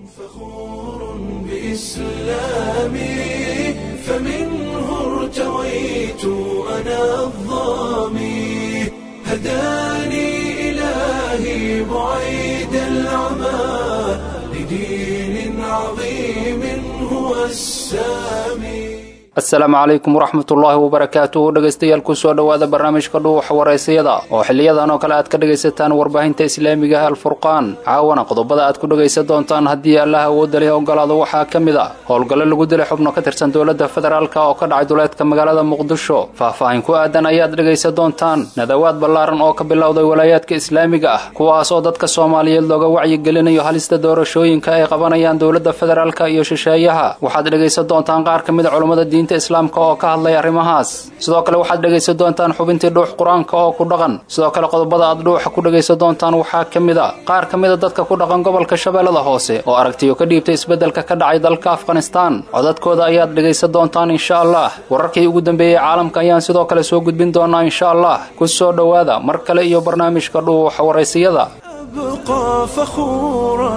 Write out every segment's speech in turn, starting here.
فخور بإسلامي فمنه ارتويت أنا الظامي هداني إلهي بعيد العمى لدين عظيم هو السامي asalaamu calaykum waraxmatullaahi wabarakaatuhu dhegaystayaal kusoo dhowaada barnaamijka dhuuxa waraysayada oo xiliyadan oo kale aad ka dhegaysataan warbaahinta islaamiga ah alfurqaan caawana qodobada aad ku dhegaysan doontaan haddii allaha awoodda leh ogolaado waxaa ka mid a howlgallo lagu dilay xubno ka tirsan dowladda federaalk oo ka dhacay duleedka magaalada muqdisho faah-faahin ku aadan ayaad dhegaysan doontaan nadawaad ballaaran oo ka bilowday walaayaadka islaamiga ah kuwaas oo dadka soomaaliyeed looga wacyigelinayo halista doorashooyinka ay qabanayaan dowladda federaalk iyo shisheeyaha waxaad dhegaysan doontaan qaar ka mid a culummada diinta islaamka oo ka hadlay arrimahaas sidoo kale waxaad dhegaysan doontaan xubintii dhuux qur-aanka oo ku dhaqan sidoo kale qodobada aad dhuuxa ku dhegaysan doontaan waxaa ka mid a qaar ka mida dadka ku dhaqan gobolka shabeellada hoose oo aragtiyo ka dhiibtay isbeddelka ka dhacay dalka afghanistaan codadkooda ayaad dhegaysan doontaan insha allah wararkii ugu dambeeyey caalamka ayaan sidoo kale soo gudbin doonaa insha allah ku soo dhowaada mar kale iyo barnaamijka dhuuxa waraysiyada أبقى فخورا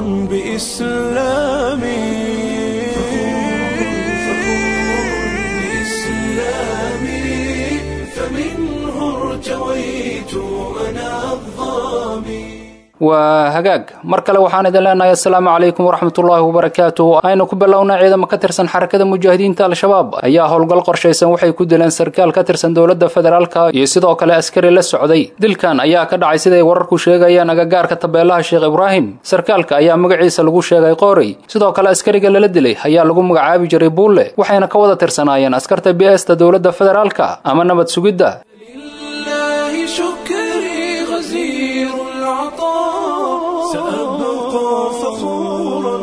بإسلامي فمنه ارتويت أنا الظامي waa hagaag mar kale waxaan idin leenahay assalaamu calaykum waraxmatullaahi wabarakaatuh aynu ku bilownay ciidamo ka tirsan xarakada mujaahidiinta al-shabaab ayaa howlgal qorshaysan waxay ku dileen sarkaal ka tirsan dowladda federaalka iyo sidoo kale askari la socday dilkan ayaa ka dhacay siday wararku sheegayaan agagaarka tabeelaha sheekh ibraahim sarkaalka ayaa magaciisa lagu sheegay qoorey sidoo kale askariga lala dilay ayaa lagu magacaabi jiray buulle waxayna ka wada tirsanaayeen askarta bs-ta dowladda federaalka ama nabad sugidda لله شكري غزير العطاء سأبقى فخورا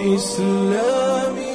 بإسلامي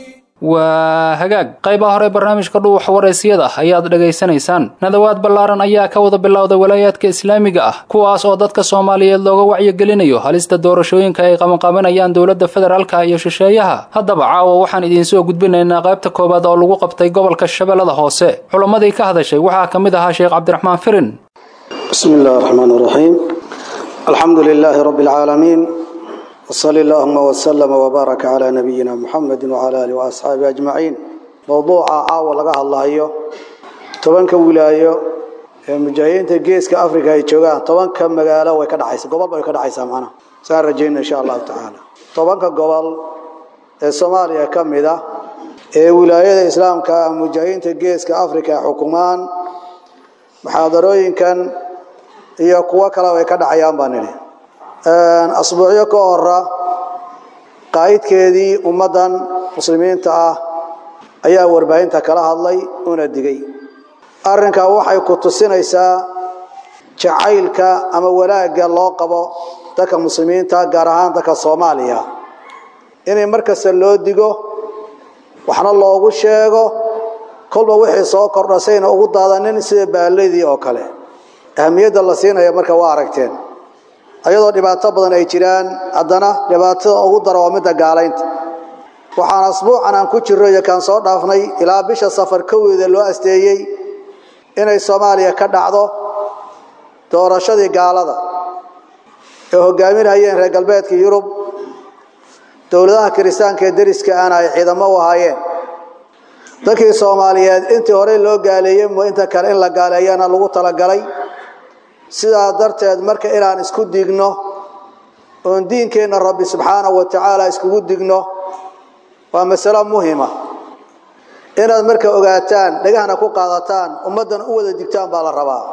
waa hagaag qaybaha hore barnaamijka dhuuxa waraysiyada ayaad dhegaysanaysaan nadawaad ballaaran ayaa ka wada bilowday walaayaadka islaamiga ah kuwaas oo dadka soomaaliyeed looga wacyigelinayo halista doorashooyinka ay qabanqabanayaan dowladda federaalka iyo shisheeyaha haddaba caawa waxaan idiinsoo gudbinaynaa qaybta koowaad oo lagu qabtay gobolka shabeellada hoose culammadii ka hadashay waxaa ka mid ahaa sheekh cabdiraxmaan firin بسم الله الرحمن الرحيم الحمد لله رب العالمين وصلى اللهم وسلم وبارك على نبينا محمد وعلى اله واصحابه اجمعين موضوع عاوه laga hadlayo tobanka wilaayo ee mujaahidiinta geeska afrika ay joogaan tobanka magaalo way ka dhacaysaa gobol way ka dhacaysaa macna saan rajayna insha Allah taala tobanka gobol ee Soomaaliya kamid ah ee wilaayada islaamka mujaahidiinta geeska afrika xukumaan muxaadarooyinkan iyo kuwa kale way ka dhacayaan baan nidhi asbuucyo ka hora qaa'idkeedii ummaddan muslimiinta ah ayaa warbaahinta kala hadlay una digay arrinkaa waxay ku tusinaysaa jacaylka ama wanaagga loo qabo dadka muslimiinta gaar ahaan dadka soomaaliya inay markasta loo digo waxna loogu sheego kolba wixii soo kordha sayna ugu daadanin sida baaladii oo kale ahamiyadda la siinaya marka waa aragteen ayadoo dhibaato badan ay jiraan haddana dhibaatada ugu dara waa midda gaalaynta waxaan asbuucan aan ku jirro iyo kaan soo dhaafnay ilaa bisha safar koweeda loo asteeyey inay soomaaliya ka dhacdo doorashadii gaalada ee hogaaminayeen reer galbeedka yurub dowladaha kiristaanka ee deriska aana ay ciidamo u ahaayeen dadkii soomaaliyeed intii horey loo gaaleeyey mo inta kale in la gaaleeyana lagu talagalay sidaa darteed marka inaan isku digno oon diinkeenna rabbi subxaanahu wa tacaala iskugu digno waa masalo muhima inaad marka ogaataan dhagahna ku qaadataan ummaddan u wada digtaan baa la rabaa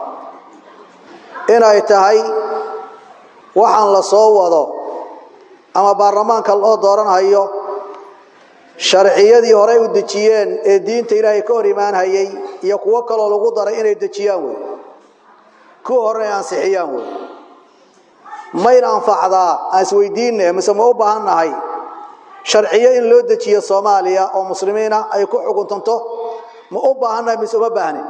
inay tahay waxaan la soo wado ama baarlamaanka loo dooranhayo sharciyadii horey u dejiyeen ee diinta ilaahay ka hor imaanhayay iyo kuwo kaloo lagu daray inay dejiyaan wey kuwa horena ay ansixiyaan wey mayna anfacdaa aan isweydiinne mise ma u baahan nahay sharciyo in loo dejiyo soomaaliya oo muslimiina ay ku xukuntanto ma u baahan nahay mise uma baahnin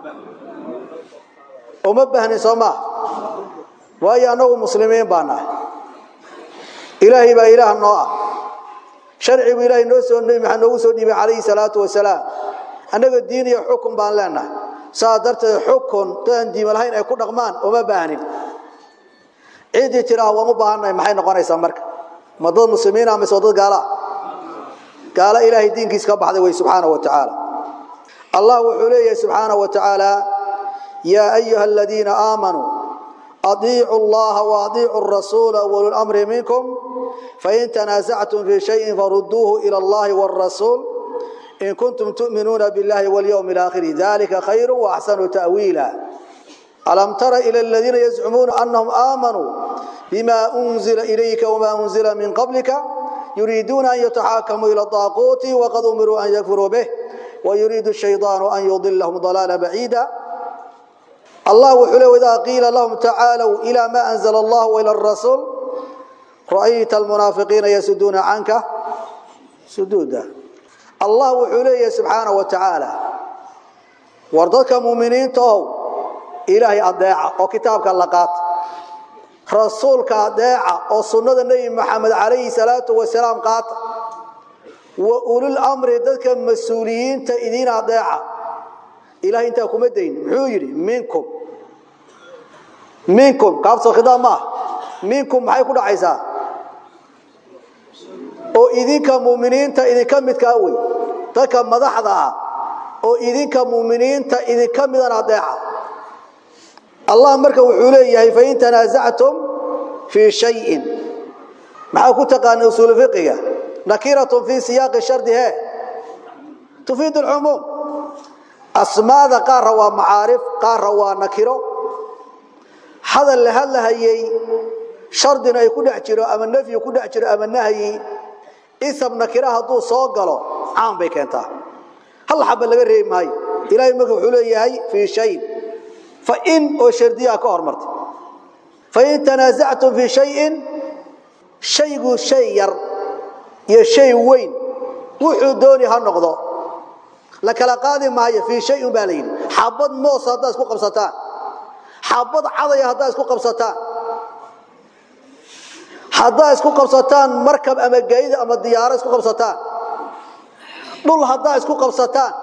uma baahnin soo maa waayo annagu muslimiin baa nahay ilaahay baa ilaah noo ah sharcigu ilaahay noo soo nebi maxamed noogu soo dhiibay calayhi salaatu wasalaam annaga diin iyo xukun baan leenahay saa darteed xukun dadaan diima lahayn ay ku dhaqmaan uma baahnin ciddii tiraa waan u baahannahay maxay noqonaysaa marka ma dad muslimiina mise dad gaalaa gaalo ilaahay diinkiisa ka baxday wey subxaana wa tacaala allah wuxuu leeyahay subxaana wa tacaala yaa ayuha aladiina aamanuu adiicu llaha waadiicu rasuula walulamri minkum fain tanaasactum fii shayin faruduuhu ila allahi wاrasuul in kuntum tu'minuuna biاllahi walyowmi اlaakhiri dalika khayru waaxsanu ta'wiila alam tara ila aladiina yazcumuuna anahum aamanuu bima unzila ilayka wma unzila min qablika yuriiduuna an yataxaakamuu ila daaquuti waqad umiruu an yakfuruu bih wayuriidu shaydaanu an yudilahum dalaala baciida allah wuxuu le idaa qiila lahum tacaalow ila ma anzla allah waila rasuul ra'ayta almunaafiqiina yasuduuna canka suduuda allah wuxuu leeyahay subxaana wa tacaala war dadka muminiinta ow ilaahay adeeca oo kitaabka la qaata rasuulka adeeca oo sunnada nebi maxamed calayhi salaatu wasalaam qaata wa ulul amri dadka mas-uuliyiinta idiin adeeca ilahay intaa kuma dayn muxuu yidhi minkum minkum kaabsoo khidaab maaha minkum maxay ku dhacaysaa oo idinka muminiinta idinka midkaa wey dadka madaxda ah oo idinka muminiinta idinka midan adeeca allah marka wuxuu leeyahay fain tanaasactum fii shayin maxaa ku taqaana usuulu fiqiga nakiratun fii siyaaqi shardi he tufiid alcumuum asmaada qaarra waa macaarif qaarra waa nakiro hadal la hadlahayey shardina ay ku dhex jiro ama nafyi ku dhex jiro ama nahyi isab nakira hadduu soo galo caan bay keentaa hal xaba laga reebi maayo ilahay marka wuxuu leeyahay fii shayin fain oo shardiyaa ka hormartay fain tanaasactum fii shayin shaygu shay yar iyo shay weyn wuxuu dooni ha noqdo la kala qaadi maayo fii shay un baa la yidhi xabad moos haddaad isku qabsataan xabad cadaya haddaad isku qabsataan haddaad isku qabsataan markab ama gayd ama diyaaro isku qabsataan dhul haddaad isku qabsataan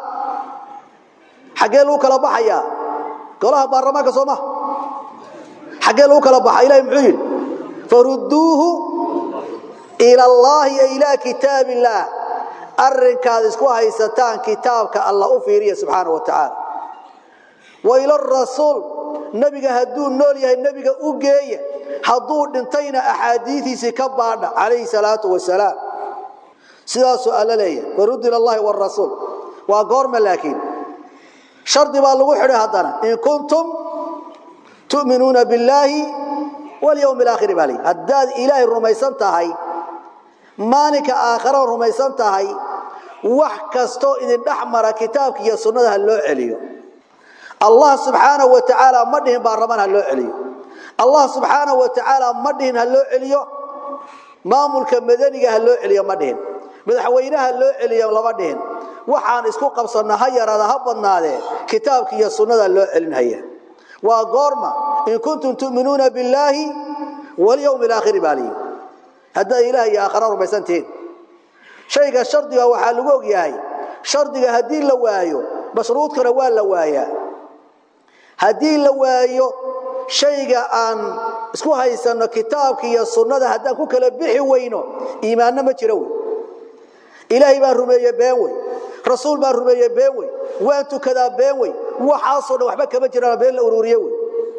xaggee lagu kala baxayaa golaha baarlamaanka soo maha xaggee lagu kala baxa ilahi muxuu yidhi farudduuhu ila allaahi e ilaa kitaab illaah arrinkaad isku haysataan kitaabka allah u fiiriya subxaana wa tacaala wa ila rasuul nebiga hadduu nool yahay nebiga u geeya hadduu dhintayna axaadiidiisii ka baadha calayhi salaatu wasalaam sidaasuu alla leeyahay faruddu ila allahi warasuul waa goorma laakiin shardi baa lagu xidhay haddana in kuntum tu'minuuna billaahi walyowmi alaakhiri baa leeyahy haddaad ilaahay rumaysan tahay maalinka aakhara rumaysan tahay wax kastoo idin dhex mara kitaabka iyo sunnada ha loo celiyo allah subxaanahu wa tacaala ma dhihin baarlamaan ha loo celiyo allah subxaanahu wa tacaala ma dhihin ha loo celiyo maamulka madaniga ha loo celiyo ma dhihin madaxweynaha loo celiyo lama dhihin waxaan isku qabsanna ha yaraada ha badnaadee kitaabka iyo sunnada loo celinhaya waa goorma in kuntum tu'minuuna billaahi walyowmi alaakhiri baa liyi haddaad ilaah iyo aakhara rumaysan tihiin shayga shardiga waxaa lagu og yahay shardiga haddii la waayo mashruudkana waa la waayaa haddii la waayo shayga aan isku haysanno kitaabka iyo sunnada haddaan ku kala bixi weyno iimaanno ma jiro wey ilaahay baan rumeeye been wey rasuul baan rumeeye been wey waan tukadaa been wey waxaasoo dhan waxba kama jiraan been la ururiye wey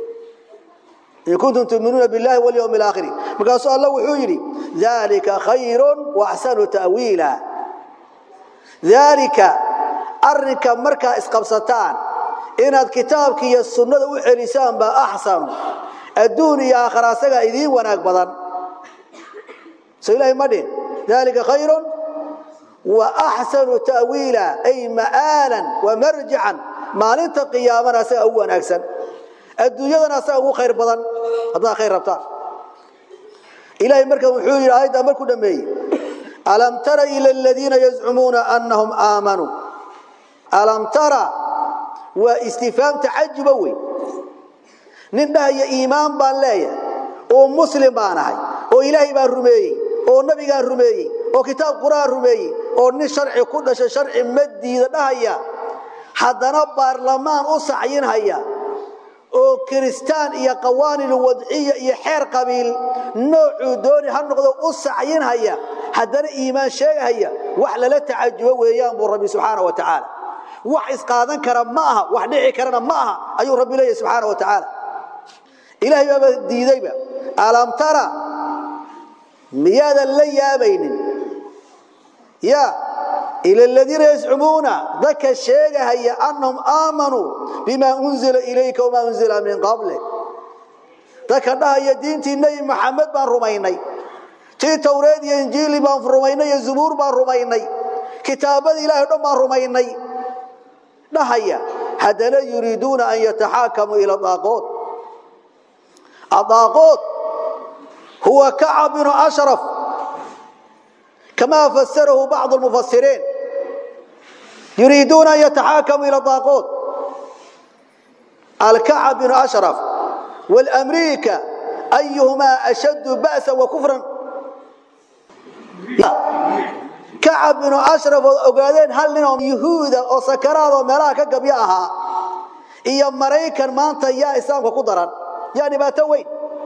in kuntum tuminuuna biاllahi walyowmi alaakhiri markaasuu alla wuxuu yidhi dalika khayru waaxsanu ta'wiila daalika arrinka markaa isqabsataan inaad kitaabka iyo sunnada u celisaan baa axsanu adduun iyo aakhara asagaa idiin wanaag badan so ilahay ma dhin dalika khayru waaxsanu ta'wiila ay ma'aalan wamarjican maalinta qiyaamana asagaa ugu wanaagsan adduunyadana asaga ugu khayr badan haddaad khayr rabtaan ilahay marka wuxuu yidhi aayaddaa markuu dhameeyey alam tara ila aladiina yazcumuuna anahum aamanuu alam tara waa istifaam tacajuba wey nin dhahaya iimaan baan leeyahay oo muslim baan ahay oo ilaahay baan rumeeyey oo nabigaan rumeeyey oo kitaab qur'aan rumeeyey oo nin sharci ku dhashay sharci ma diida dhahaya haddana baarlamaan u sacyinhaya oo kiristaan iyo qawaanil wadciya iyo xeer qabiil noocuu dooni ha noqdo u sacyinhaya haddana iimaan sheegahaya wax lala tacajubo weeyaan buu rabbi subxaana wa tacaala wax isqaadan kara ma aha wax dhici karana ma aha ayuu rabbi leeyahy subxaana wa tacaala ilaahay baaba diidayba alam tara miyaadan la yaabaynin ya ila aladiina yazcumuuna dadka sheegahaya annahum aamanuu bima unzila ilayka wamaa unzila min qablik dadka dhahaya diintii nebi maxamed baan rumaynay tii towreed iyo injiili baan rumaynay iyo zubuur baan rumaynay kitaabada ilahay o dhan baan rumaynay dhahaya haddana yuriiduuna an yataxaakamuu ila daaqood الضاغوت هو كعب بن أشرف كما فسره بعض المفسرين يريدون أن يتحاكموا إلى الضاغوت الكعب بن أشرف والأمريكا أيهما أشد بأسا وكفرا كعب بن أشرف وقالين هل لهم يهودا وسكرات وملاكا قبياها إيا مريكا مانتا يا إسلام وقدرا yaa dhibaato weyn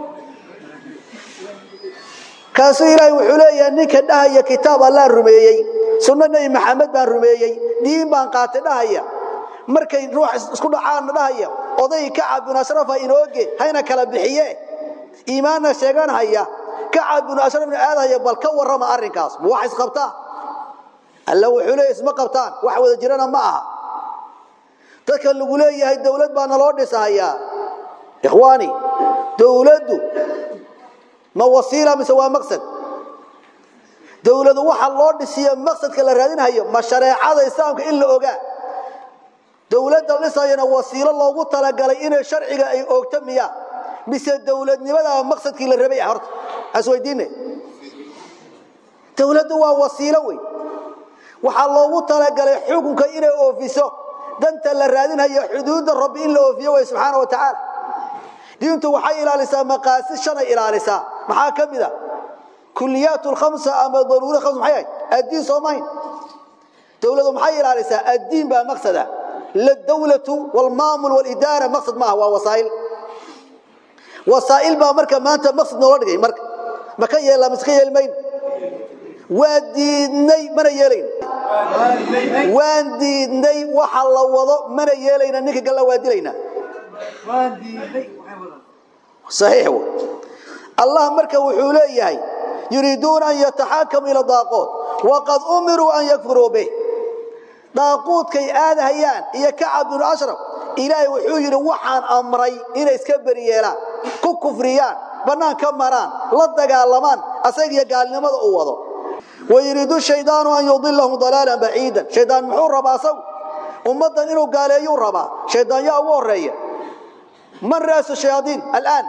kaasuu ilaahay wuxuu leeyahay ninka dhahaya kitaab allah rumeeyey sunno nebi maxamed baan rumeeyey diin baan qaatay dhahaya markay ruux isku dhacaanna dhahaya oday kacab binu ashrafa inooge hayna kala bixiye iimaanna sheeganhaya kacab binu ashrafna aadahaya bal ka warrama arrinkaas ma wax isqabtaa alla wuxuu leeyahay isma qabtaan wax wada jirana ma aha dadka lagu leeyahay dowlad baa naloo dhisahayaa ikhwaani dowladdu ma wasiila mise waa maqsad dowladu waxa loo dhisiyo maqsadka la raadinhayo ma shareecada islaamka in la ogaa dowladda dhisayana wasiilo loogu talagalay inay sharciga ay oogto miya mise dowladnimadaa maqsadkii la rabay horta asweydiine dowladdu waa wasiilo wey waxaa loogu talagalay xukunka inay oofiso danta la raadinhayo xuduudda rabbi in la oofiyo way subxaana wa tacaala diintu waxay ilaalisaa maqaasid shanay ilaalisaa maxaa ka mid a kuliyaat lkhamsa ama daruuri khams maxay ahayd addiin soo mahayn dowladu maxay ilaalisaa addiin baa maqsada ladawlatu walmaamul walidaara maqsad maaha waa wasaa'il wasaa'il baa marka maanta maqsad noola dhigay marka ma ka yeelaa mise ka yeeli mayno waa diidnay mana yeelayna waan diidnay waxa la wado mana yeelayna ninka galla waa dilaynaa صحيح هو الله مركه وحوليه يريدون أن يتحاكموا إلى الضاقوت وقد أمروا أن يكفروا به ضاقوت كي آذى هيان إيا كعب بن أشرف إلهي وحوير وحان أمري إنا يسكبر يلا كو كفريان بنان كمران لدقى اللمان أسيق قال لماذا أوضو ويريد الشيطان أن يضلهم ضلالا بعيدا شيطان محور ربا سو أمضا إنه قال يو ربا شيطان يا أول رأيه من رأس الشياطين الآن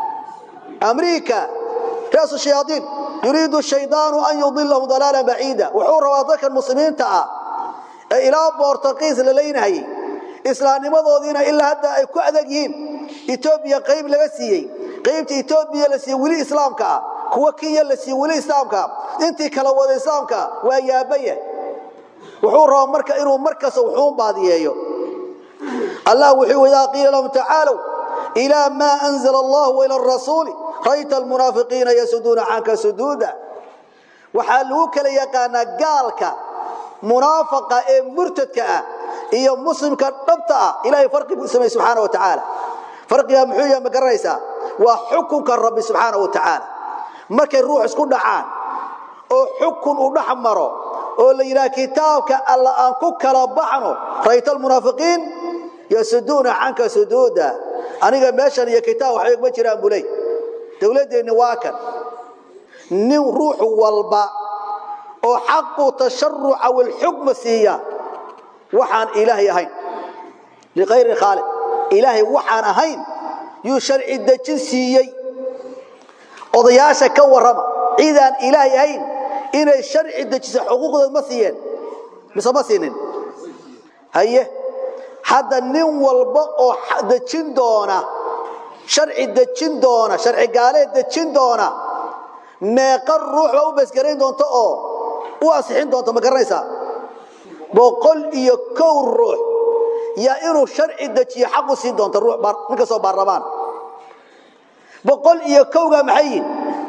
أمريكا رأس الشياطين يريد الشيطان أن يضلهم ضلالا بعيدا وحور رواضك المسلمين تعا إلى بورتقيس للينهي إسلام مضوذين إلا هدا أي كعدقين إثيوبيا قيب لغسيي قيبت إثيوبيا لسي ولي إسلامك كوكيا لسي ولي إسلامك انتي كلاوض إسلامك ويابيه وحور روا مركا إنه مركز وحوم بعضيه الله وحي إذا قيل لهم تعالوا إلى ما أنزل الله وإلى الرسول رأيت المنافقين يسدون عنك سدودا وحالوك ليقانا قالك منافقة مرتدك إيا مسلمك نبتأ إلهي فرق بسمه سبحانه وتعالى فرق يا محوية مقريسة وحكمك الرب سبحانه وتعالى ما كان روح اسكن دعان oo xukun u dhaxmaro oo la yiraahdo kitaabka alla aan ku kala baxno raytal munaafiqiin yasuduna anka sududa aniga meeshan iyo kitaab wax ma jiraan bulay dawladeena waa kan nin ruux walba oo xaqu tasharruca wal hukm siiya waxaan ilaahay ahayn liqayr khaliq ilaahay waxaan ahayn yu sharci dajin siiyay odayaasha ka warama ciidan ilaahay ahayn inay sharci dajiso xuquuqdooda ma siiyeen mise ma siinin haye hadda nin walba oo dejin doona sharci dejin doona sharci gaaleed dejin doona meeqa ruux baa u basgarayn doonta oo u ansixin doonta ma garanaysaa boqol iyo kow ruux iyo inuu sharci dejiyo xaq u siin doonta ruux nin kastoo baarlamaan boqol iyo kowgaa maxay yihin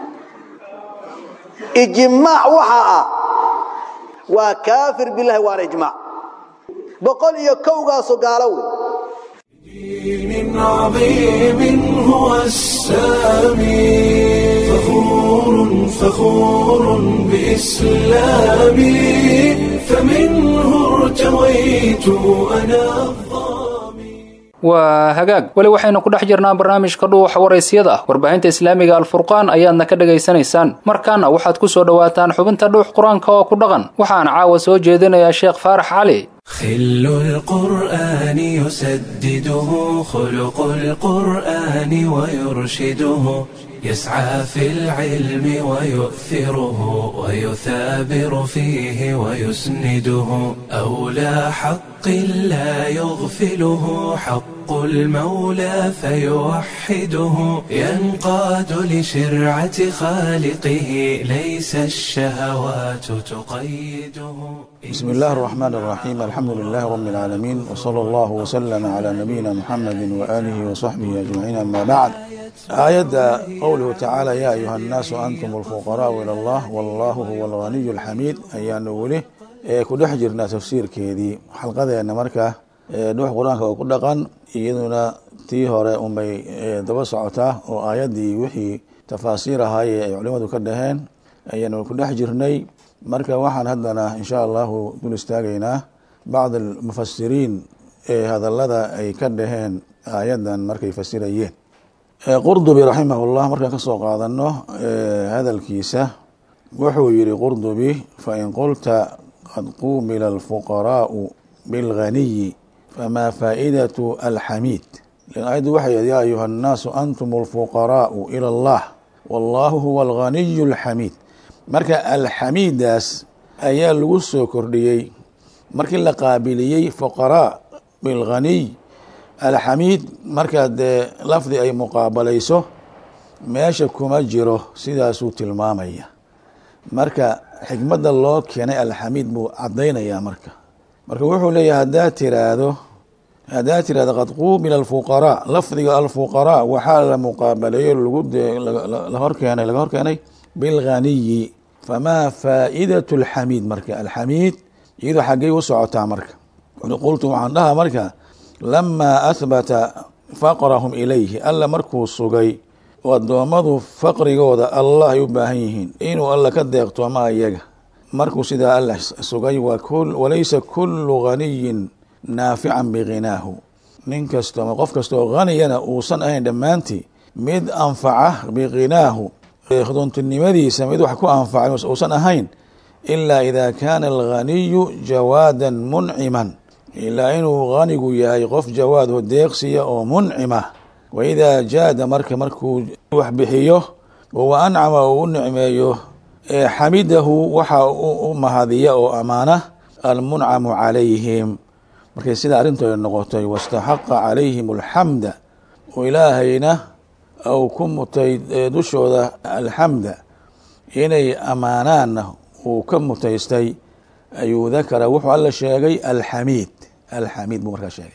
ijmaac waxaa ah waa kaafir bilahi waana ijmaac boqol iyo kowgaasu gaalo wey دين عظيم هو السامي فخور فخور بإسلامي فمنه ارتويت أنا الظامي waa hagaag weli waxaynu ku dhex jirnaa barnaamijka dhuuxa waraysyada warbaahinta islaamiga alfurqaan ayaadna ka dhegaysanaysaan markaana waxaad ku soo dhowaataan xubinta dhuux qur-aanka oo ku dhaqan waxaana caawa soo jeedinayaa sheekh faarax cali خل القرآن يسدده خلق القرآن ويرشده يسعى في العلم ويؤثره ويثابر فيه ويسنده أولى حق لا يغفله حق المولى فيوحده ينقاد لشرعة خالقه ليس الشهوات تقيده بسم الله الرحمن الرحيم الحمد لله رب العالمين وصلى الله وسلم على نبينا محمد وآله وصحبه أجمعين أما بعد آية قوله تعالى يا أيها الناس أنتم الفقراء إلى الله والله هو الغني الحميد أيان وله ku dhex jirnaa tafsiirkeedii xalqadeena marka dhuux qur-aanka oo ku dhaqan iyaduna tii hore unbay daba socotaa oo aayaddii wixii tafaasiir ahaaye ay culimadu ka dhaheen ayaanu ku dhex jirnay marka waxaan haddana insha allahu dul istaagaynaa bacd almufasiriin ee hadalada ay ka dhaheen aayaddan markay fasirayeen qurdubi raximahullah markaan kasoo qaadano hadalkiisa wuxuu yihi qurdubi fain qulta qad qumila alfuqaraau bilganiyi famaa faa'idatu alxamiid ayaddu waxay yaa ayuha annaasu antum alfuqaraau ila allah wallahu huwa alganiyu alxamiid marka alxamiidaas ayaa lagu soo kordhiyey markii la qaabiliyey fuqaraa bilganiy alxamiid markaa dee lafdi ay muqaabalayso meesha kuma jiro sidaasuu tilmaamaya marka xikmadda loo keenay alxamiid buu cadaynayaa marka marka wuxuu leeyahay haddaa tiraahdo haddaa tiraahdo qad quumila alfuqaraa lafdiga alfuqaraa waxaa la muqaabaleeyo lagu la horkeenay laga horkeenay bilganiyi famaa faa'idatu alxamiid marka alxamiid iyadoo xaggey u socotaa marka qultu waxaan dhahaa marka lamaa ahbata faqrahum ilayhi alla markuu sugay oo addoommadu faqrigooda allah ay u baahan yihiin inuu alla ka deeqtoomaa iyaga markuu sidaa alla sugay walaysa kullu ganiyin naafican biginaahu nin kasto ama qof kasta oo haniyana uusan ahayn dhammaantii mid anfaca biginaahu khdoontinimadiisa mid wax ku anfacay uusan ahayn ilaa ida kaana alganiyu jawaadan munciman ilaa inuu hanigu yahay qof jawaadho deeqsiya oo muncima waidaa jaada marka markuu wax bixiyo wa ancama uu u nicmeeyo xamidahu waxa u mahadiya oo amaana almuncamu calayhim markay sida arrintoy noqotay wastaxaqa calayhim alxamda oo ilaahayna ou ku mutay dushooda alxamda inay amaanaanna uu ka mutaystay ayuu dakara wuxuu alla sheegay alxamiid alxamiid buu markaa sheegay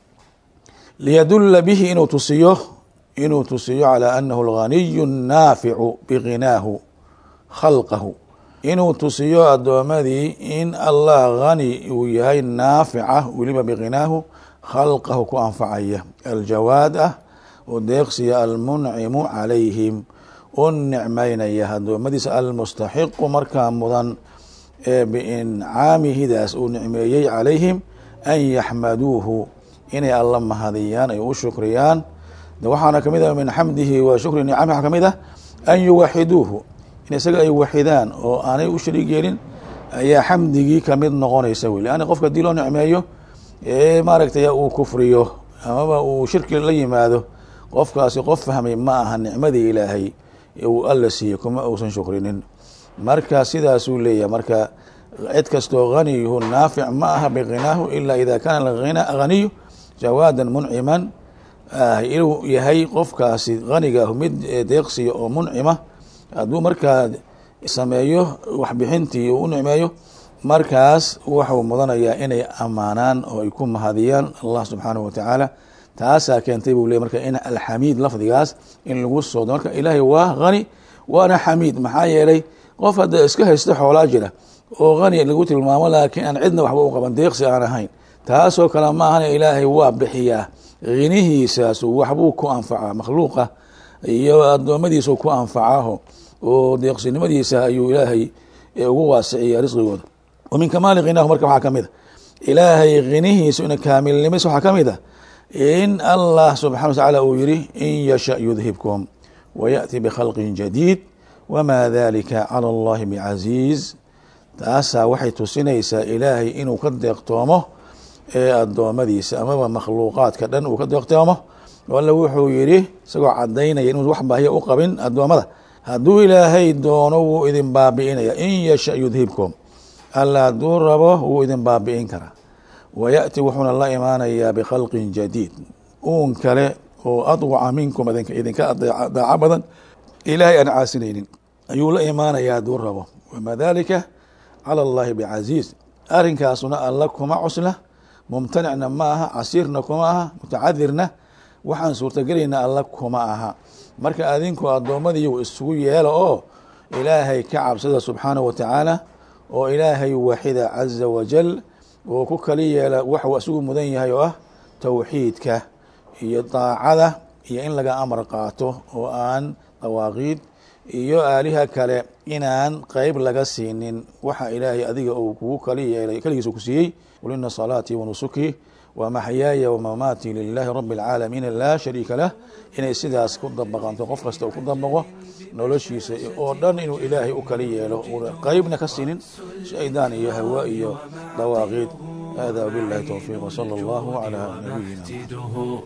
liyadula bihi inuu tusiyo inuu tusiyo calى anahu alganiyu الnaaficu biginaahu khalqahu inuu tusiyo addoomadii in allah gani uu yahay naafica weliba biginaahu khalqahu ku anfacaya aljawaad ah oo deeqsiya almuncimu calayhim u nicmaynaya addoommadiisa almustaxiqu markaa mudan ee biincaamihidaas uu nicmeeyey calayhim an yaxmaduuhu inay alla mahadiyaan ay u shukriyaan waxaana kamid ah min xamdihi wa shukri nicami waxaa kamid ah an yuwaxiduuhu in isaga ay waxidaan oo aanay u shariig yeelin ayaa xamdigii kamid noqonaysa wey leanna qofka hadii loo nicmeeyo ee maaragtay uu kufriyo amaba uu shirki la yimaado qofkaasi qof fahmay ma aha nicmadii ilaahay uu alla siiyey kuma uusan shukrinin marka sidaasuu leeyahay marka cid kastoo haniyuhu naafic ma aha biginaahu ila ida kaana ghaniyu jawaadan munciman inuu yahay qofkaasi hanigaahu mid deeqsiya oo muncima hadduu markaa sameeyo waxbixintii u nicmeeyo markaas wuxuu mudanayaa inay ammaanaan oo ay ku mahadiyaan allah subxaanahu watacaala taasaa keentay buu ley marka in alxamiid lafdigaas in lagu soodo marka ilaahay waa hani waana xamiid maxaa yeelay qof hadda iska haysta xoolaa jira oo hani lagu tilmaamo laakiin aan cidna waxba u qaban deeqsi aan ahayn taasoo kale ma ahana ilaahay waa bixiyaa hinihiisaasu waxbuu ku anfacaa makhluuqa iyo addoommadiisu ku anfacaaho oo deeqsinimadiisa ayuu ilaahay ugu waasiciya risqigooda wa min kamaali khinahu marka waxaa ka mid a ilaahay khinihiisu ina kaamilnimis waxaa ka mid a in allah subxana wa tacaala uu yihi in yasha yudhibkum wayaأti bkhalqin jadiid wma dalika calى اllahi bcasiiz taasaa waxay tusinaysaa ilaahay inuu ka deeqtoomo ee addoommadiisa amaba makhluuqaadka dhan uu ka deeqtoomo alle wuxuu yidhi isagoo cadaynaya inuu wax baahiya u qabin addoommada hadduu ilaahay doono wuu idin baabi'inaya in yasha yudhibkum alla hadduu rabo wuu idin baabi'in karaa wayaأti wuxuuna la imaanayaa bkhalqin jadiid uun kale oo adwaca minkum idinka daaco badan ilaahay aan caasinaynin ayuu la imaanayaa hadduu rabo wama dalika calى اllahi bcasiiz arrinkaasuna alla kuma cusla mumtanicna ma aha casiirna kuma aha mutacadirna waxaan suurtagelayna alla kuma aha marka adinku addoommadiiyu isugu yeela oo ilaahay ka cabsada subxaanaه wa tacaala oo ilaahay waaxida caza wajal oo ku kali yeela waxuu isugu mudan yahay oo ah towxiidka iyo daacada iyo in laga amar qaato oo aan dawaaqiid iyo aaliha kale inaan qeyb laga siinin waxa ilaahay adiga uu kugu kali yeelay keligiisa ku siiyey qul ina salaatii wanusukii wamaxyaaya wamamaatii lilahi rabi اlcaalamiina laa shariika lah inay sidaas ku dabaqanto qof kasta uu ku dabaqo noloshiisa oo dhan inuu ilaahay u kali yeelo una qeybna ka siinin shaydaan iyo hawa iyo dawaaqiid hada wbilahi towfiiq wsala allahu calaa nabiyina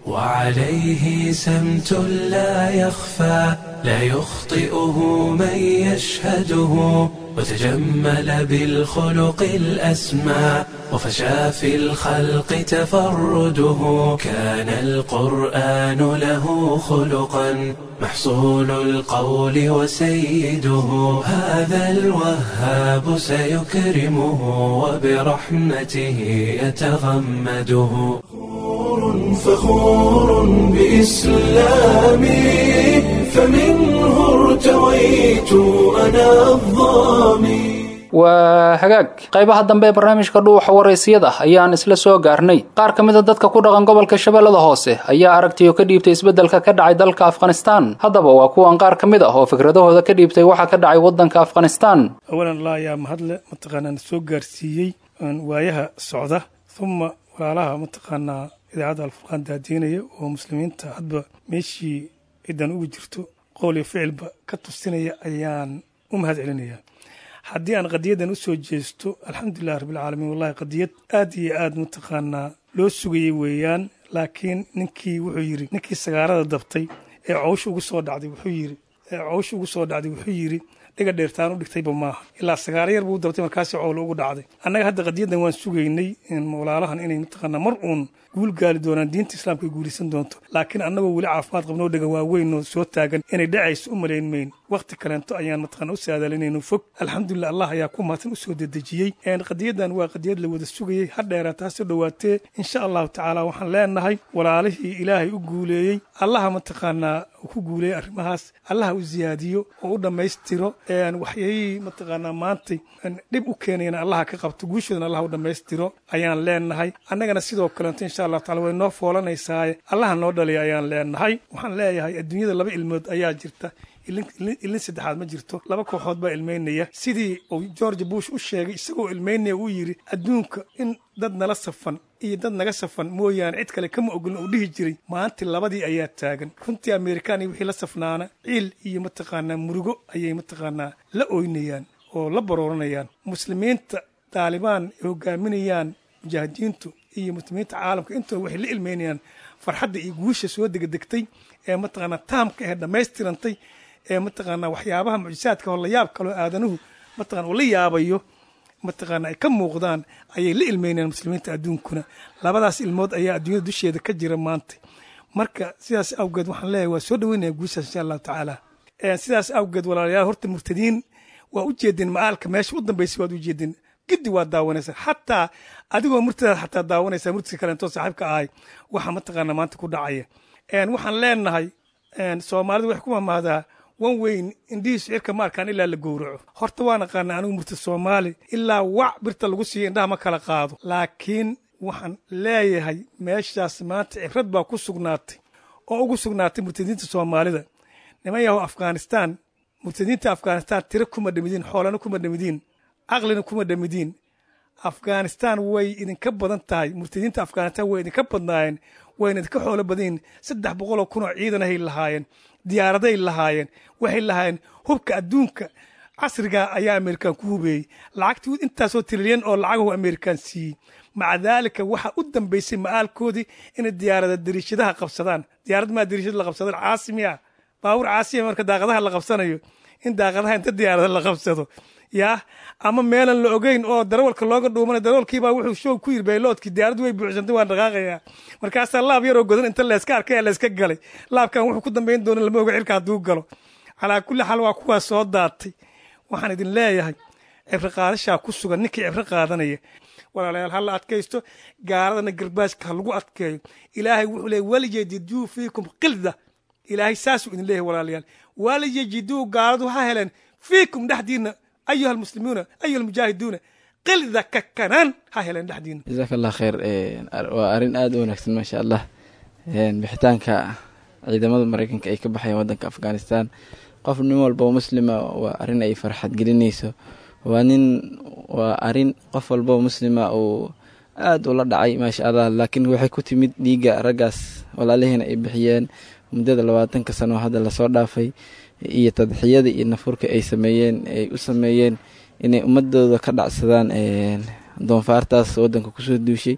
وعليه سمت لا يخفى لا يخطئه من يشهده وتجمل بالخلق الأسمى وفشى في الخلق تفرده كان القرآن له خلقا محصول القول وسيده هذا الوهاب سيكرمه وبرحمته يتغمده فخور بإسلامي فمنه ارتويت أنا الظامي waa hagaag qaybaha dambe ee barnaamijka dhuuxa waraysiyada ayaan isla soo gaarnay qaar ka mida dadka ku dhaqan gobolka shabeellada hoose ayaa aragtiyo ka dhiibtay isbeddelka ka dhacay dalka afghanistan haddaba waa kuwan qaar ka mid ah oo fikradahooda ka dhiibtay waxa ka dhacay waddanka afghanistan awalan allah ayaa mahadle mataqaanaa na soo gaarsiiyey waayaha socda uma walaalaha mataqaanaa idaacadda alfurqaan daadiinaya oo muslimiinta hadba meeshii cidan ugu jirto qowl iyo ficilba ka tusinaya ayaan u mahad celinayaa haddii aan qadiyadan usoo jeesto alxamdulilah rabbilcaalamiin wallahi qadiyad aad iyo aad mataqaanaa loo sugayey weeyaan laakiin ninkii wuxuu yidhi ninkii sagaarada dabtay ee cowsha ugu soo dhacday wuxuu yidhi ee cowsha ugu soo dhacday wuxuu yidhi dhiga dheertaan u dhigtayba maaha ilaa sagaaro yar buu dabtay markaasi cowlo ugu dhacday annaga hadda qadiyadan waan sugaynay walaalahan inay mataqaanaa mar uun guul gaali doonaan diinta islaamka ay guulaysan doonto laakiin annagoo weli caafimaad qabnoo dhega waaweyn oo soo taagan inay dhacayso u malayn mayn wakhti kaleento ayaan mataqana u saadalinayno fog alxamdulilah allah ayaa ku mahadsan usoo dedejiyey qadiyadan waa qadiyad la wada sugayey ha dheeraata ha soo dhowaatee insha allahu tacaala waxaan leenahay walaalihii ilaahay u guuleeyey allaha mataqaanaa ku guuleeyey arrimahaas allaha u ziyaadiyo oo u dhammaystiro waxyayihii mataqaanaa maantay dhib u keenayana allaha ka qabto guushoodana allah u dhammaystiro ayaan leenahay annagana sidoo kaleeto insha allahu tacala way noo foolanaysaaye allaha noo dhaliya ayaan leenahay waxaan leeyahay adduunyada laba ilmood ayaa jirta ilin saddexaad ma jirto laba kooxood baa ilmaynaya sidii uu george bush u sheegay isagoo ilmaynaya uu yidhi adduunka in dad nala safan iyo dad naga safan mooyaane cid kale kama ogolin uu dhihi jiray maanta labadii ayaa taagan runtii amerikaan iyo wixii la safnaana ciil iyo mataqaanaa murugo ayay mataqaanaa la oynayaan oo la barooranayaan muslimiinta daalibaan ay hogaaminayaan mujaahidiintu iyo muslimiinta caalamka intooda waxay la ilmaynayaan farxadda iyo guusha soo degdegtay ee mataqaanaa taamka ee dhammaystirantay ee mataqaanaa waxyaabaha mucjisaadka oo la yaab kaloo aadanuhu mataqana uu la yaabayo mataqaana ay ka muuqdaan ayay la ilmeynayaan muslimiinta adduunkuna labadaas ilmood ayaa adduunyada dusheeda ka jira maanta marka sidaas awgeed waxaan leeyahay waa soo dhaweynaya guushaas insha allahu tacaala sidaas awgeed walaalayaal horta murtadiin waa u jeedin ma'aalka meesha u dambaysay waad u jeedin giddi waa daawanaysa xataa adigoo murtidaad xataa daawanaysa murtiska kaleentoo saaxiibka ahay waxa mataqaana maanta ku dhacaya waxaan leenahay soomaalidu waxay ku mamaadaa wan weyn indhihiisu cirka ma arkaan ilaa la gowraco horta waan aqaana anigu murti soomaali ilaa wac birta lagu siiya indhaha ma kala qaado laakiin waxaan leeyahay meeshaas maanta cibrad baa ku sugnaatay oo ugu sugnaatay murtadiinta soomaalida niman yahow afghanistan murtadiinta afghanistan tiro kuma dhamidiin xoolana kuma dhamidiin caqlina kuma dhamidiin afghanistan way idinka badan tahay murtadiinta afghanistan way idinka badnaayeen wayna idinka xoolo badanyihin saddex boqoloo kunoo ciidanahay lahaayeen diyaaraday lahaayeen waxay lahaayeen hubka adduunka casriga ayaa amerikan ku hubeeyey lacagtii intaasoo trilyan oo lacagahu amerikan siiyey maca daalika waxaa u dambeysay ma'aalkoodii inay diyaarada dariishadaha qabsadaan diyaarad maa dariishada la qabsado caasimiya baabuur caasimiya marka daaqadaha la qabsanayo in daaqadaha inta diyaarada la qabsado yaa ama meelan la ogeyn oo darawalka looga dhuumana darawalkiibaa wuxuu shoog ku yiri bayloodkii diyaaradu way buuxsantay waan dhaqaaqayaa markaasaa laab yaroo godan inta layska arkaya layska galay laabkan wuxuu ku dambayn doona lama oga cirka hadduu galo calaa kulli xaal waa kuwaas soo daatay waxaan idin leeyahay cibro qaadashaa ku sugan ninkii cibro qaadanaya walaalayaal ha la adkaysto gaaladana garbaashka ha lagu adkeeyo ilaahay wuxuu leeyay walyajiduu fiikum qilda ilaahay saasuu idin leeyahay walaalayaal walyajiduu gaaladu ha heleen fiikum dhexdiina ayuha almuslimuuna ayuha almujaahiduuna qilda kakanaan ha heleen dhexdiina jazaaka allah khayr waa arrin aada u wanaagsan maasha allah bixitaanka ciidamada mareykanka ay ka baxayaan wadanka afghanistan qof nin walba oo muslima waa arrin ay farxad gelinayso waa nin waa arrin qof walba oo muslima uu aada ula dhacay maasha allah laakiin waxay ku timid dhiigga raggaas walaalihiina ay bixiyeen muddada labaatanka sano oo hadda lasoo dhaafay iyo tadxiyada iyo nafurka ay sameeyeen ay u sameeyeen inay ummadooda ka dhacsadaan doonfaartaas wadanka kusoo duushay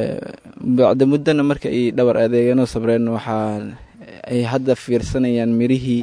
bacda muddana marka ay dhabar adeegeenoo sabreen waxaa ay hadda fiirsanayaan mirihii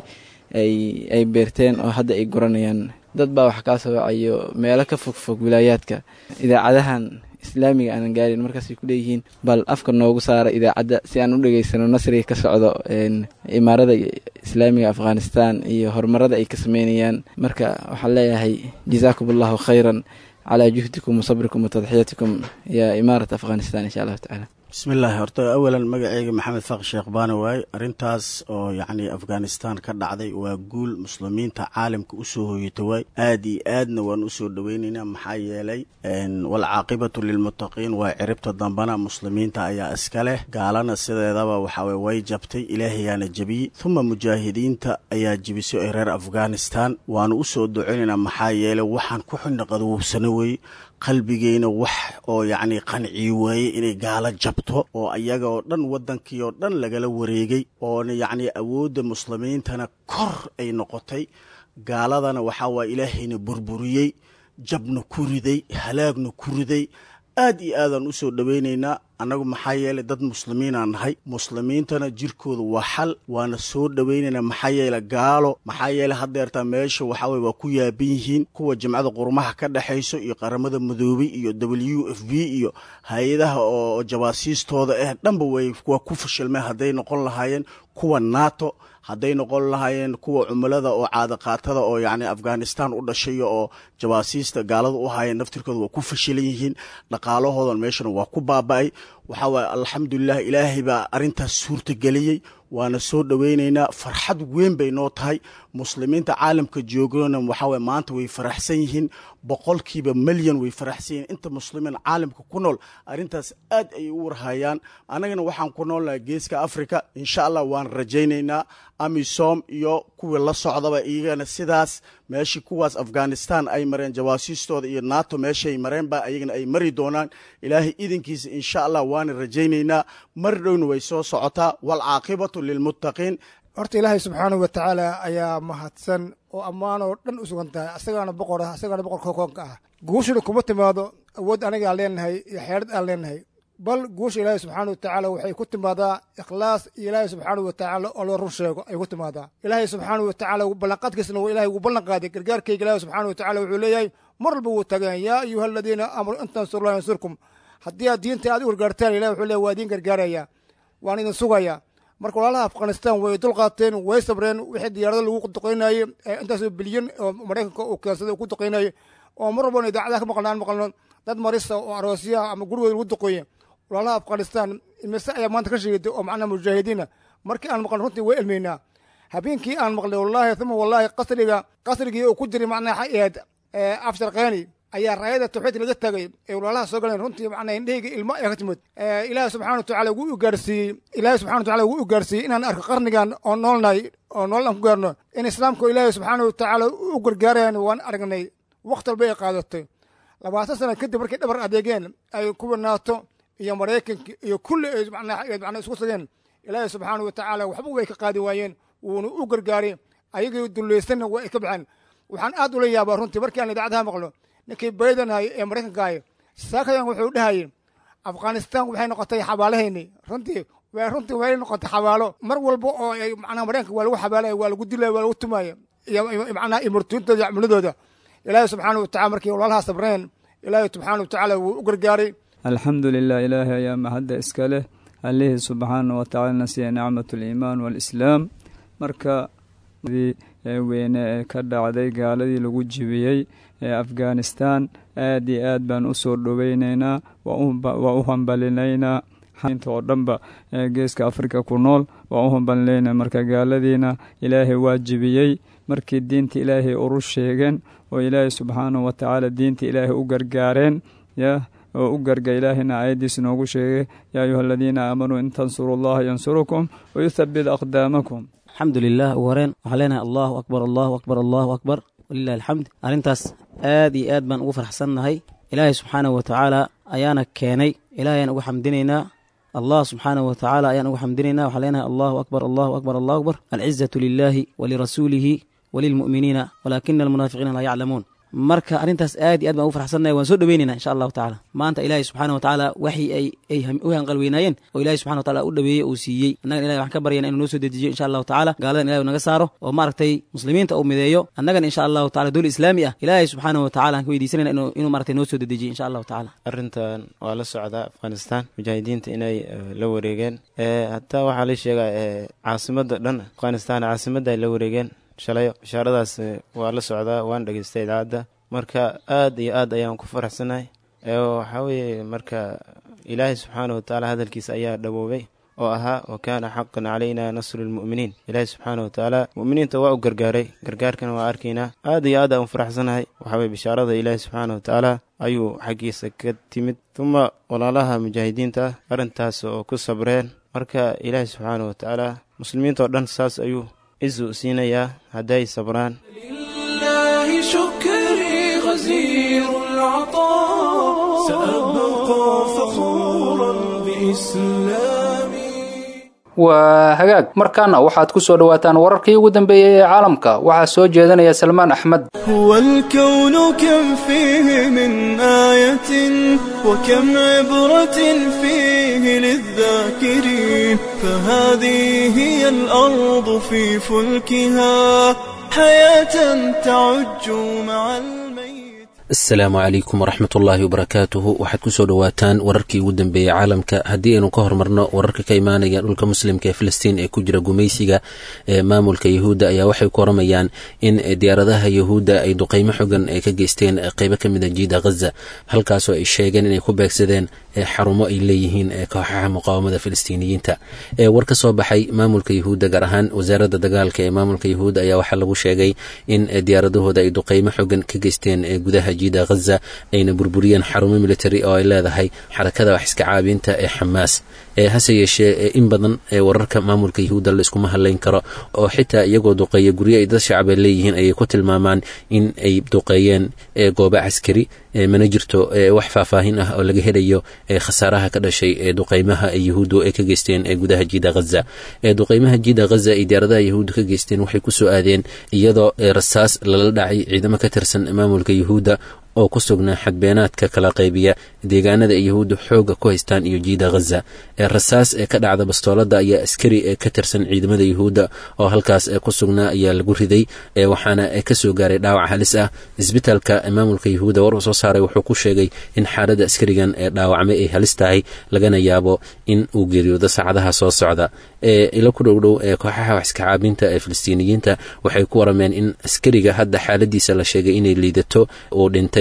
ay beerteen oo hadda ay guranayaan dad baa wax kaa soo wacayo meelo ka fogfog wilaayaadka idaacadahan islaamiga aanan gaarin markaasay ku leeyihiin bal afka noogu saara idaacadda si aan u dhegeysano nasriga ka socdo imaarada islaamiga afghanistan iyo horumarada ay ka sameynayaan marka waxaan leeyahay jazaakum allahu khayran calaa juhdikum wasabrikum watadxiyatikum yaa imaarat afghanistan insha allahu tacaala bismillaahi horta awalan magaceyga maxamed faq sheekh baane waaye arrintaas oo yacni afghanistan ka dhacday waa guul muslimiinta caalamka usoo hoyata waay aad iyo aadna waan usoo dhoweynaynaa maxaa yeelay walcaaqibatu lilmuttaqiin waa ciribta dambana muslimiinta ayaa iska leh gaalana sideedaba waxaweye way jabtay ilaahayaana jebiyey huma mujaahidiinta ayaa jebisay ee reer afghanistan waanu usoo duceynaynaa maxaa yeelay waxaan ku xidhna qadowsano weeye qalbigeyna wax oo yacni qanciyi waaye inay gaalo jabto oo ayaga oo dhan waddankii oo dhan lagala wareegay oona yacni awoodda muslimiintana kor ay noqotay gaaladana waxaa waaya ilaahayna burburiyey jabna ku riday halaagna ku riday aad iyo aadaan usoo dhoweynaynaa annagu maxaa yeelay dad muslimiinaan nahay muslimiintana jirkooda waa xal waana soo dhoweynaynaa maxaa yeele gaalo maxaa yeele haddeertaa meesha waxaa weye waa ku yaaban yihiin kuwa jimcada qurmaha ka dhexayso iyo qaramada madoobay iyo w f b iyo hay-adaha oo jabaasiistooda ah dhanba way waa ku fashilmeen hadday noqon lahaayeen kuwa nato hadday noqon lahaayeen kuwa cumilada oo caadaqaatada oo yacni afghanistan u dhashay oo jabaasiista gaalada u haayeen naftirkooda waa ku fashilan yihiin dhaqaalahoodan meeshana waa ku baaba-ay waxaa waaye alxamdulilah ilaahay baa arrintaas suurtageliyey waana soo dhoweynaynaa farxad weyn bay noo tahay muslimiinta caalamka joogana waxaa waye maanta way faraxsan yihiin boqolkiiba milyan way faraxsan yihiin inta muslimiin caalamka ku nool arrintaas aad ayay u warhayaan annagana waxaan ku noolnahay geeska africa insha allah waan rajaynaynaa amisom iyo kuwii la socdaba iyagana sidaas meeshii kuwaas afghanistan ay mareen jawaasiistooda iyo nato meeshaay mareenba ayagana ay mari doonaan ilaahay idinkiisa insha allah waana rajaynaynaa mar dhowna way soo socotaa waalcaaqibatu lilmuttaqiin horta ilaahay subxaanahu wa tacaala ayaa mahadsan oo ammaanoo dhan u sugan tahay asagaana boqor ah asagaana boqorka koonka ah guushuna kuma timaado awood aniga aan leenahay iyo xeerad aan leenahay bal guusha ilaahay subxaana wa tacaala waxay ku timaadaa ikhlaas iyo ilaahay subxaanahu wa tacaala oo loo run sheego ay ku timaadaa ilaahay subxaanahu wa tacaala ballanqaadkiisna waa ilahay ugu ballan qaaday gargaarkayga ilaahay subxaana wa tacala wuxuu leeyahay mar walba wuu tageen yaa ayuha aladiina aamanuu in tansurullahi yansurkum haddii aad diinta aad u gargaartaan ilahi wuxuu leeyahy waa idiin gargaaraya waan idin sugaya marka walaalaha afghanistan way dulqaateen way sabreen wixii diyaarado lagu duqeynayey intaasoo bilyan oo maraykanka uu keensaday ku duqeynayey oo mar walbana idaacadaha ka maqlno aan maqlno dad marisa oo aroosyaha ama gurigooda lagu duqooye walaalaha afghanistan imise ayaa maanta ka sheegtay oo macnaha mujaahidiina markii aan maqlno runtii way elmeynaa habeenkii aan maqlay wallaahi uma wallaahi qasriga qasrigii uu ku jiray macnaha xayaad afshar keeni ayaa raayada tawxiid laga tagay ee walaalaha soo galeen runtii macnaha indhahayga ilmo ayaa ka timid ilaahi subxana wa tacala wuu u gaarsiiyey ilaahi subxana wa tacala wuu u gaarsiiyey inaan arko qarnigan oo noolnahay oo nool aan ku gaarno in islaamka ilaahi subxaana wa tacaala u gargaarayaan waan aragnay waqti walba ay qaadatay labaatan sana kadib markay dhabar adeegeen ay kuwa naato iyo maraykanka iyo kulli ay macnaha isku tageen ilaahi subxaana wa tacaala waxba way ka qaadi waayeen wuuna u gargaaray ayagii dulleysanna waa ay ka baxeen waxaan aad ula yaabaa runtii markii aan idaacadaha maqlo ninkii baydanhay ee maraykankaay saakadan wuxuu dhahayay afghanistan waxay noqotay xabaalahayni runtii runtii way noqotay xabaalo mar walba oo ay macnaha maraykanka waa lagu xabaalaya waa lagu dilaya waa lagu tumaya iyo macnaha imurtuuntooda iyo cimiladooda ilaahi subxaana wa tacala markii walaalaha sabreen ilaahi subxaana wa tacaala wuu u gargaaray alxamdu lilah ilaahay ayaa mahadda iska leh allihii subxaana wa tacaalana siiya nicmat aliimaan waalislaam marka weyne ee ka dhacday gaaladii lagu jibiyey ee afghanistan aad iyo aad baan u soo dhoweyneynaa waa u hambalinaynaa inta oo dhanba ee geeska afrika ku nool waa u hambalinaynaa marka gaaladiina ilaahay waa jibiyey markii diinta ilaahay uru sheegeen oo ilaahay subxaanahu wa tacaala diinta ilaahay u gargaareen yah oo u garga ilaahayna aayaddiis noogu sheegay yaa ayuha aladiina aamanuu in tansuru allaha yansurukum wayuthabit aqdaamakum alxamdu lilah ugu horeen waxaan leenahay allahu akbar allahu akbar allahu akbar walilahi alxamd arrintaas aad iyo aad baan ugu farxsannahay ilaahay subxaanahu wa tacaala ayaana keenay ilahay ayaan ugu xamdinaynaa allah subxaanahu wa tacaala ayaan ugu xamdinaynaa waxaan leenahay allahu akbar allahu akbar allahu akbar alcizatu lilaahi walirasuulihi walilmu'miniina walaakina almunaafiqiina laa yaclamuun marka arrintaas aad iyo aad baan ugu farxsannahay waan soo dhoweynayna insha allahu tacala maanta ilaahay subxana wa tacaala waxii ay ay u hanqalweynaayeen oo ilahay subxana wa tacala u dhaweeyey uu siiyey annagan ilahay waxaan ka baryana inuu noo soo dejiyo insha allahu tacala gaaladan ilahay naga saaro oo maaragtay muslimiinta uu mideeyo annagan insha allahu tacala dowla islaami ah ilaahay subxaana wa tacala aan ka weydiisanayna inuu inuu maaragtay noo soo dedejiyo insha allahu tacala arrintan waa la socdaa afghanistan mujaahidiinta inay la wareegeen hataa waxaa la sheegaa caasimada dhan afghanistan caasimadda ay la wareegeen shalayo bishaaradaas waa la socdaa waan dhegeystay idaacadda marka aad iyo aad ayaan ku faraxsanahay waxaa weeye marka ilaahay subxaana watacaala hadalkiisa ayaa dhawoobay oo ahaa wa kaana xaqan calayna nasru lmu'miniin ilaahay subxaana watacaala mu'miniinta waa u gargaaray gargaarkana waa arkaynaa aad iyo aad aan u faraxsanahay waxaa weye bishaarada ilaahay subxaana watacaala ayuu xaggiisa ka timid uma walaalaha mujaahidiinta ah arrintaas oo ku sabreen marka ilaahay subxaana watacaala muslimiinta oo dhan saas ayuu cizu siinayaa hadday sabraan لله شكري غزير العطاء سأبقى فخورا بإسلامي waa hagaag markaana waxaad ku soo dhowaataan wararkii ugu dambeeyey ee caalamka waxaa soo jeedanaya salmaan axmed هو الكون كم فيه من آية وكم عبرة فيه للذاكرين فهذه هي الأرض في فلكها حياة تعج مع الميت asalaamu calaykum waraxmat ullaahi wabarakaatuhu waxaad kusoo dhowaataan wararkii ugu dambeeyey caalamka haddii aynu ka hormarno wararka ka imaanaya dhulka muslimka ee filistiin ee ku jira gumaysiga ee maamulka yahuudda ayaa waxay ku waramayaan in diyaaradaha yahuudda ay duqeymo xogan ay ka geysteen qeybo ka mid a jiida ghaza halkaasoo ay sheegeen inay ku beegsadeen xarumo ay leeyihiin kooxaha muqaawamada filistiiniyiinta war ka soo baxay maamulka yahuudda gaar ahaan wasaaradda dagaalka ee maamulka yahuudda ayaa waxaa lagu sheegay in diyaaradahooda ay duqeymo xogan ka geysteen gudaha jiida ghaza ayna burburiyeen xarumo military oo ay leedahay xarakada wax iska caabinta ee xamaas hase yeeshee in badan wararka maamulka yahuudda la iskuma hadlayn karo oo xitaa iyagoo duqeeya guryo ay dad shacaba leeyihiin ayay ku tilmaamaan in ay duqeeyeen goobo caskari mana jirto wax faahfaahin ah oo laga helayo khasaaraha ka dhashay ee duqeymaha yahuuddu ay ka geysteen ee gudaha jiida ghaza duqeymaha jiida ghaza ay diyaaradaha yahuudda ka geysteen waxay kusoo aadeen iyadoo rasaas lala dhacay ciidamo ka tirsan maamulka yahuudda oo ku sugnaa xadbeenaadka kala qaybiya deegaanada ay yahuudda xooga ku haystaan iyo jiida ghaza rasaas ee ka dhacda bastoolada ayaa askari ee ka tirsan ciidamada yahuudda oo halkaas ku sugnaa ayaa lagu riday waxaana kasoo gaaray dhaawac halis ah isbitaalka maamulka yahuudda war uu soo saaray wuxuu ku sheegay in xaaladda askarigan ee dhaawacmay ay halis tahay lagana yaabo in uu geeriyoodo saacadaha soo socda ilo ku dhowdhow ee kooxaha wax iska caabinta ee filistiiniyiinta waxay ku warameen in askariga hadda xaaladiisa la sheegay inay liidato uu dhintay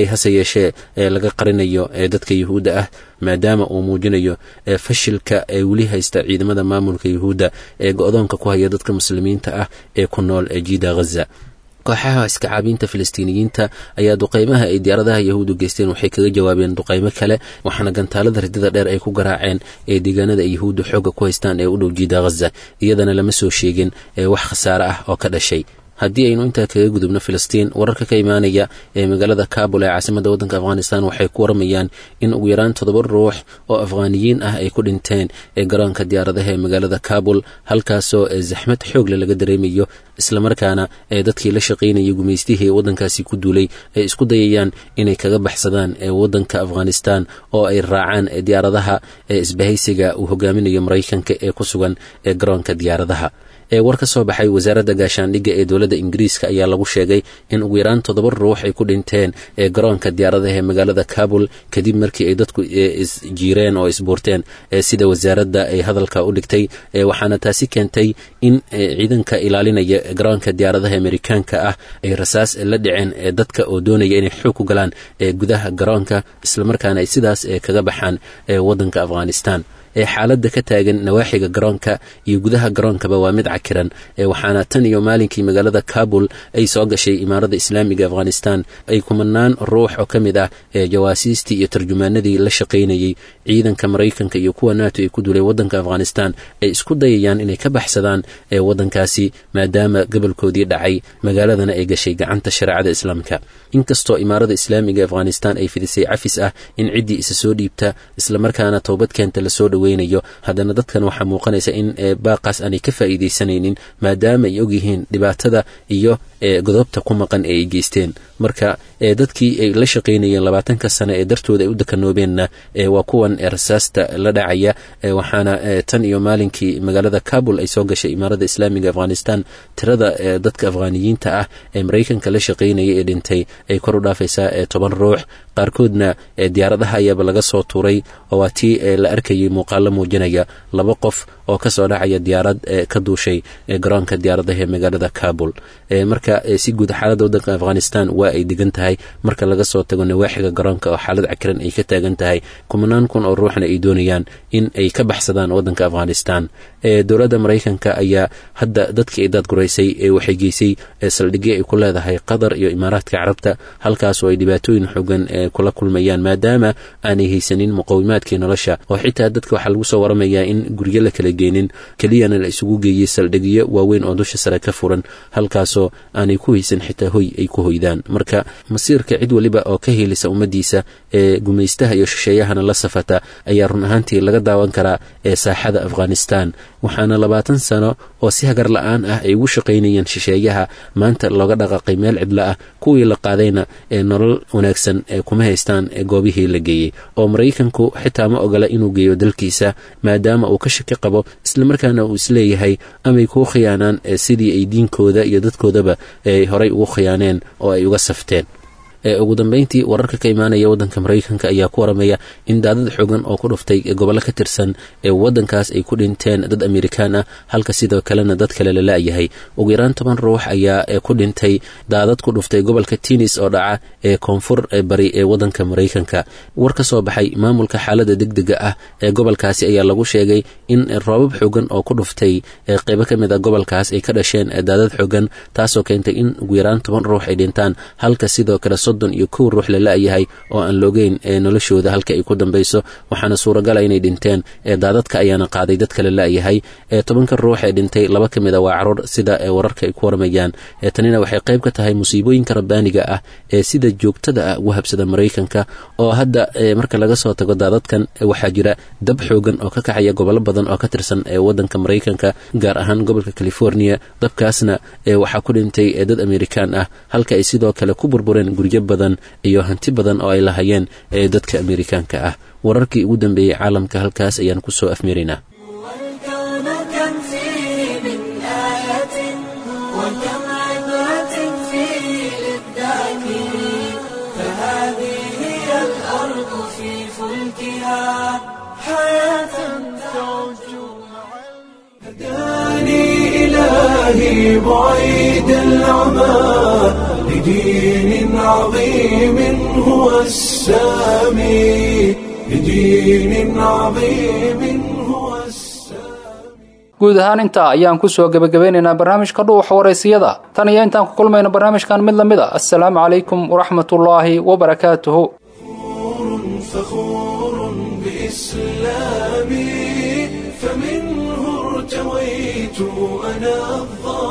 dhawaaqay hase yeeshee ee laga qarinayo ee dadka yuhuudda ah maadaama uu muujinayo fashilka ee weli haysta ciidamada maamulka yuhuudda ee go-doonka ku haya dadka muslimiinta ah ee ku nool ee jiida ghaza kooxaha iskacaabiinta filistiiniyiinta ayaa duqeymaha ay diyaaradaha yahuudu geysteen waxay kaga jawaabeen duqeymo kale waxaana gantaalada ridada dheer ay ku garaaceen ee deegaanada ay yahuuddu xoogga ku haystaan ee u dhow jiida ghaza iyadana lama soo sheegin ee wax khasaare ah oo ka dhashay haddii aynu intaa kaga gudubno filistiin wararka ka imaanaya ee magaalada kabul ee caasimadda waddanka afghanistan waxay ku waramayaan in ugu yaraan toddoba ruux oo afghaaniyiin ah ay ku dhinteen ee garoonka diyaaradaha ee magaalada kabul halkaasoo zaxmad xoogle laga dareemayo islamarkaana ee dadkii la shaqaynayay gumaystihii ee waddankaasi ku duulay ay isku dayayaan inay kaga baxsadaan ee waddanka afghanistan oo ay raacaan diyaaradaha ee isbahaysiga uu hogaaminayo maraykanka ee ku sugan ee garoonka diyaaradaha ee war ka soo baxay wasaaradda gaashaandhigga ee dowladda ingiriiska ayaa lagu sheegay in ugu yaraan toddoba ruux ay ku dhinteen ee garoonka diyaaradaha ee magaalada kabul kadib markii ay dadku isjiireen oo isbuurteen sida wasaaradda ay hadalka u dhigtay waxaana taasi keentay in ciidanka ilaalinaya garoonka diyaaradaha amerikaanka ah ay rasaas la dhiceen dadka oo doonaya inay xoog ku galaan gudaha garoonka islamarkaana ay sidaas kaga baxaan waddanka afghanistan ee xaaladda ka taagan nawaaxiga garoonka iyo gudaha garoonkaba waa mid cakiran waxaana tan iyo maalinkii magaalada kabul ay soo gashay imaarada islaamiga afghanistan ay kumanaan ruux oo ka mid ah ee jawaasiistii iyo tarjumaanadii la shaqaynayey ciidanka maraykanka iyo kuwa nato ay ku duuleen waddanka afghanistan ay isku dayayaan inay ka baxsadaan ee waddankaasi maadaama gobolkoodii dhacay magaaladana ay gashay gacanta shareecada islaamka inkastoo imaarada islaamiga afghanistan ay fidisay cafis ah in ciddii isa soo dhiibta islamarkaana toobadkeenta lasoo dhoweynayo haddana dadkan waxaa muuqanaysa in baaqaas aanay ka faa'iidaysanaynin maadaama ay ogyihiin dhibaatada iyo godobta ku maqan ee ay geysteen marka dadkii ay la shaqaynayeen labaatanka sane ee dartooda ay u dakanoobeenna waa kuwan rasaasta la dhacaya waxaana tan iyo maalinkii magaalada kabul ay soo gashay imaarada islaamiga afghanistan tirada dadka afghaaniyiinta ah ee maraykanka la shaqaynaya ee dhintay ay kor u dhaafaysaa toban ruux qaarkoodna diyaaradaha ayaaba laga soo tuuray oo waa tii la arkayay muuqaalo muujinaya laba qof oo kasoo dhacaya diyaarad ka duushay garoonka diyaaradaha ee magaalada kabul marka si guud xaaladda waddanka afghanistan waa ay degan tahay marka laga soo tago nawaaxiga garoonka oo xaalad cakiran ay ka taagan tahay kumanaan kun oo ruuxna ay doonayaan in ay ka baxsadaan waddanka afghanistan dowladda maraykanka ayaa hadda dadkii ay daadguraysay waxay geysay saldhigyo ay ku leedahay qatar iyo imaaraadka carabta halkaasoo ay dhibaatooyin xoogan kula kulmayaan maadaama aanay haysanin muqawimaadkii nolosha oo xitaa dadka waxaa lagu soo waramayaa in guryo la kala geenin keliyana la isugu geeyey saldhigyo waaweyn oo dusha sare ka furan halkaasoo aanay ku haysan xitaa hoy ay ku hoydaan marka masiirka cid weliba oo ka helisa ummaddiisa ee gumaystaha iyo shisheeyahana la safata ayaa run ahaantii laga daawan karaa ee saaxada afghanistan waxaana labaatan sano oo si hagar la-aan ah ay ugu shaqaynayeen shisheeyaha maanta looga dhaqaaqay meel cidlo ah kuwii la qaadayna ee nolol wanaagsan ee kuma haystaan goobihii la geeyey oo maraykanku xitaa ma ogola inuu geeyo dalkiisa maadaama uu ka shaki qabo islamarkaana uu isleeyahay amay kuu khiyaanaan sidii ay diinkooda iyo dadkoodaba ay horay ugu khiyaaneen oo ay uga safteen ugu dambeyntii wararka ka imaanaya waddanka maraykanka ayaa ku waramaya in daadad xoogan oo ku dhuftay gobollo ka tirsan ee waddankaas ay ku dhinteen dad amerikaan ah halka sidoo kalena dad kale la la-yahay ugu yaraan toban ruux ayaa ku dhintay daadad ku dhuftay gobolka tinis oo dhaca ee koonfur bari ee waddanka maraykanka war ka soo baxay maamulka xaaladda degdega ah ee gobolkaasi ayaa lagu sheegay in roobab xoogan oo ku dhuftay qeybo ka mid a gobolkaas ay ka dhasheen daadad xoogan taasoo keentay in ugu yaraan toban ruux ay dhintaan halka sidoo kale soddon iyo kow ruux la la-yahay oo aan loogeyn ee noloshooda halka ay ku dambayso waxaana suuragala inay dhinteen ee daadadka ayaana qaaday dadka la la-yahay ee tobanka ruux ee dhintay laba ka mid a waa caruur sida ee wararka ay ku waramayaan ee tanina waxay qayb ka tahay musiibooyinka rabbaaniga ah ee sida joogtada ah ugu habsada maraykanka oo hadda marka laga soo tago daadadkan waxaa jira dab xoogan oo ka kacaya gobollo badan oo ka tirsan ee waddanka maraykanka gaar ahaan gobolka california dabkaasna waxaa ku dhintay dad amerikaan ah halka ay sidoo kale ku burbureen guryo badan iyo hanti badan oo ay lahayeen ee dadka amerikaanka ah wararkii ugu dambeeyey caalamka halkaas ayaan ku soo afmiraynaa إلهي بعيد العمى لدين عظيم هو السامي لدين عظيم هو guud ahaan intaa ayaan ku soo gebagabeynaynaa barnaamijka dhuuxa waraysiyada tan iyo intaan ku kulmayno barnaamijkan mid lamid a assalaamu calaykum waraxmatullaahi wabarakaatuhu فخور بإسلامي فمنه ارتويت أنا الظالم